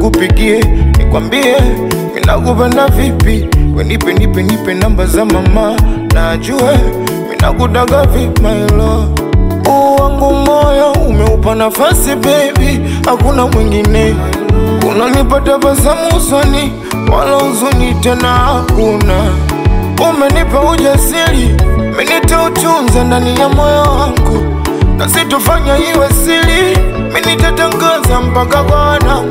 nikupigie nikwambie minakupenda vipi, wenipe nipe nipe namba za mama na ajue minakudaga vipi my love. Huu wangu moyo umeupa nafasi baby, hakuna mwingine unanipa tabasamu usoni, wala huzuni tena hakuna. Umenipa ujasiri, minitautunza ndani ya moyo wangu, na sitofanya iwe siri, minitatangaza mpaka kwa wanangu.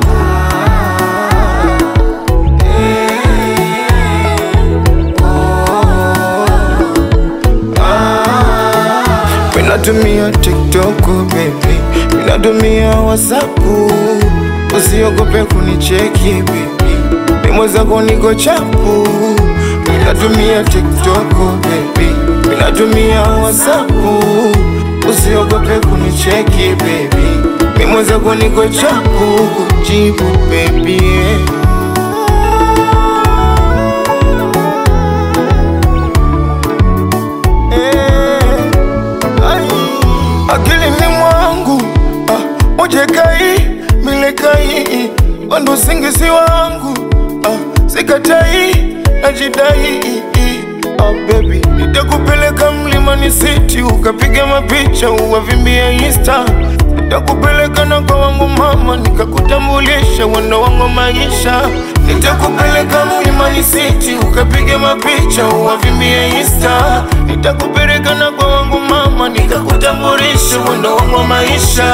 Minatumia TikTok baby, minatumia WhatsApp, usiogope kunicheki baby, mimwezako niko chapu. Minatumia TikTok baby, minatumia WhatsApp, usiogope kunicheki baby, mimwezako niko chapu. Jibu baby yeah. akilini mwangu ah, ujekai milekai wando singisi wangu ah, sikatai najidai ah, baby nitakupeleka mlimani city ukapiga mapicha uwavimbia insta nitakupeleka na kwa wangu mama nikakutambulisha wendo wangu maisha nitakupeleka mlimani city ukapiga mapicha uwavimbia insta nitakupeleka na kwa wangu mama nikakutambulisha wendo wangu maisha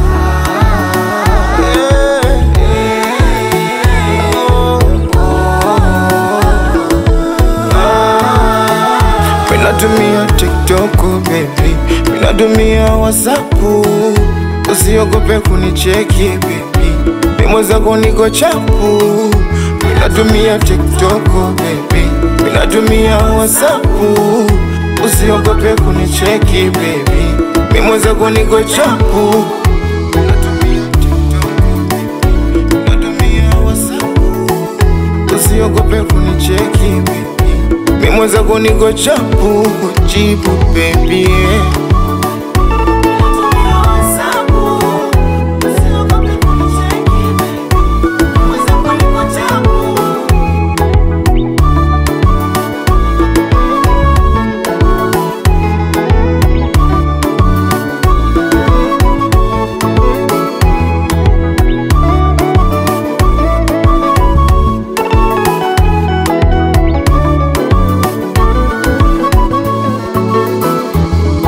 Minatumia TikTok baby, minatumia WhatsApp, usiogope kunicheki baby, mimwezako niko chapu. Minatumia TikTok baby, minatumia WhatsApp, usiogope kunicheki baby, mimwezako niko chapu. Minatumia TikTok, minatumia WhatsApp, usiogope kunicheki baby mimwezako niko chapu jibu baby yeah.